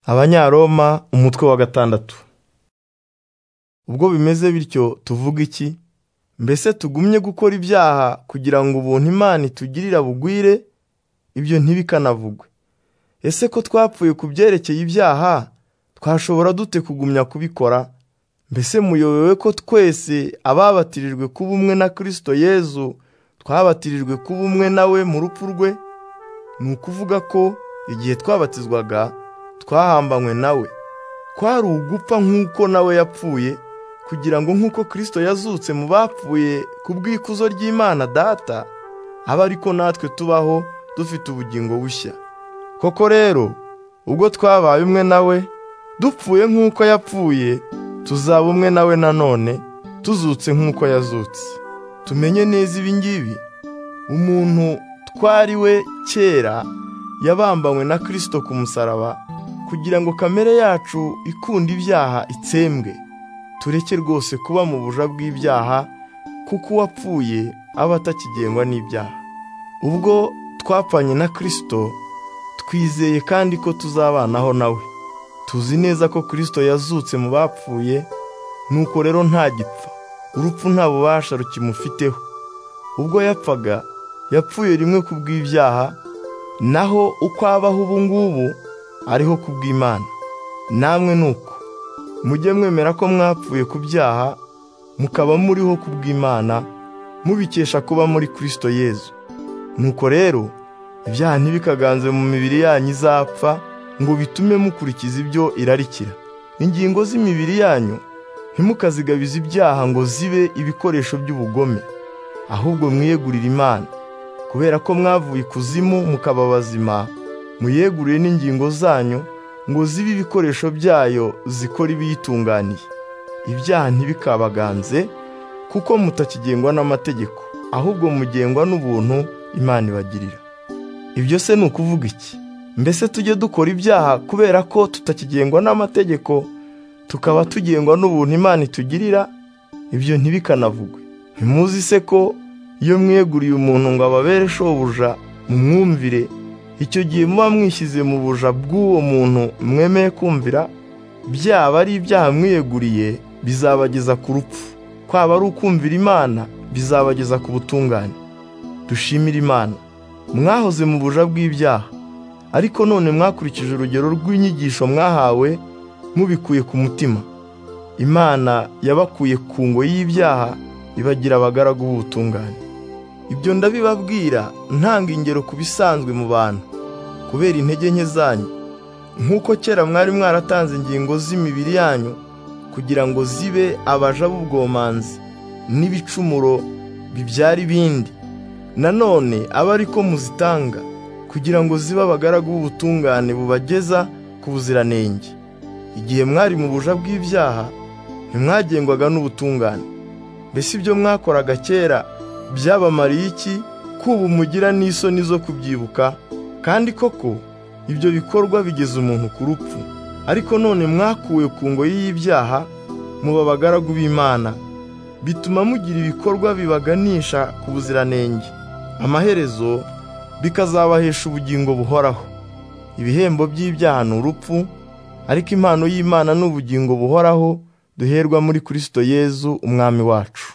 abanyaroma umutwe wa gatandatu ubwo bimeze bityo tuvuga iki mbese tugumye gukora ibyaha kugira ngo ubuntu imana itugirira bugwire ibyo ntibikanavugwe ese ko twapfuye ku byerekeye ibyaha twashobora dute kugumya kubikora mbese muyobewe ko twese ababatirijwe kuba umwe na kirisito yezu twabatirijwe kuba umwe nawe mu rupfu rwe ni ukuvuga ko igihe twabatizwaga twahambanywe nawe kwari ugupfa nk'uko nawe yapfuye kugira ngo nk'uko kirisito yazutse mu bapfuye ku bw'ikuzo ry'imana data abe ariko natwe tubaho dufite ubugingo bushya koko rero ubwo twabaye umwe nawe dupfuye nk'uko yapfuye tuzaba umwe nawe nanone tuzutse nk'uko yazutse tumenye neza ibi ngibi umuntu twari we kera yabambanywe na kirisito ku musaraba kugira ngo kamere yacu ikunda ibyaha itsembwe tureke rwose kuba mu buja bw'ibyaha kuko uwapfuye aba atakigengwa n'ibyaha ubwo twapfanye na kirisito twizeye kandi ko tuzabanaho nawe tuzi neza ko kirisito yazutse mu bapfuye nuko rero ntagipfa urupfu nta bubasha rukimufiteho ubwo yapfaga yapfuye rimwe ku bw'ibyaha naho uko abaho ubu ngubu ariho ku bw'imana namwe ni uko mujye mwemera ko mwapfuye ku byaha mukaba muriho ku bw'imana mubikesha kuba muri kirisito yezu nuko rero ibyaha ntibikaganze mu mibiri yanyu izapfa ngo bitume mukurikiza ibyo irarikira ingingo z'imibiri yanyu ntimukazigabize ibyaha ngo zibe ibikoresho by'ubugome ahubwo mwiyegurire imana kubera ko mwavuye ikuzimu mukaba bazima muyeguriye n'ingingo zanyu ngo zibe ibikoresho byayo zikora ibiyitunganiye ibyaha ntibikabaganze kuko mutakigengwa n'amategeko ahubwo mugengwa n'ubuntu imana ibagirira ibyo se ni ukuvuga iki mbese tujye dukora ibyaha kubera ko tutakigengwa n'amategeko tukaba tugengwa n'ubuntu imana itugirira ibyo ntibikanavugwe ntimuzi se ko iyo mweguriye umuntu ngo ababere shobuja mu mwumvire icyo gihe muba mwishyize mu buja bw'uwo muntu mwemeye kumvira byaba ari ibyaha mwiyeguriye bizabageza ku rupfu kwaba ari ukumvira imana bizabageza ku butungane dushimire imana mwahoze mu buja bw'ibyaha ariko none mwakurikije urugero rw'inyigisho mwahawe mubikuye ku mutima imana yabakuye ku ngo y'ibyaha ibagira abagaragu b'ubutungane ibyo ndabibabwira ntanga ingero ku bisanzwe mu bantu kubera intege nke zanyu nk'uko kera mwari mwaratanze ingingo z'imibiri yanyu kugira ngo zibe abaja b'ubwomanzi n'ibicumuro bibyara ibindi nanone aba ariko muzitanga kugira ngo zibe abagaragu b'ubutungane bubageza ku buziranenge igihe mwari mu buja bw'ibyaha ntimwagengwaga n'ubutungane mbese ibyo mwakoraga kera byabamariye iki kuba umugira n'isoni zo kubyibuka kandi koko ibyo bikorwa bigeza umuntu ku rupfu ariko none mwakuwe ku ngoyi y'ibyaha muba abagaragu b'imana bituma mugira ibikorwa bibaganisha ku buziranenge amaherezo bikazabahesha ubugingo buhoraho ibihembo by'ibyaha ni urupfu ariko impano y'imana ni ubugingo buhoraho duherwa muri kirisito yezu umwami wacu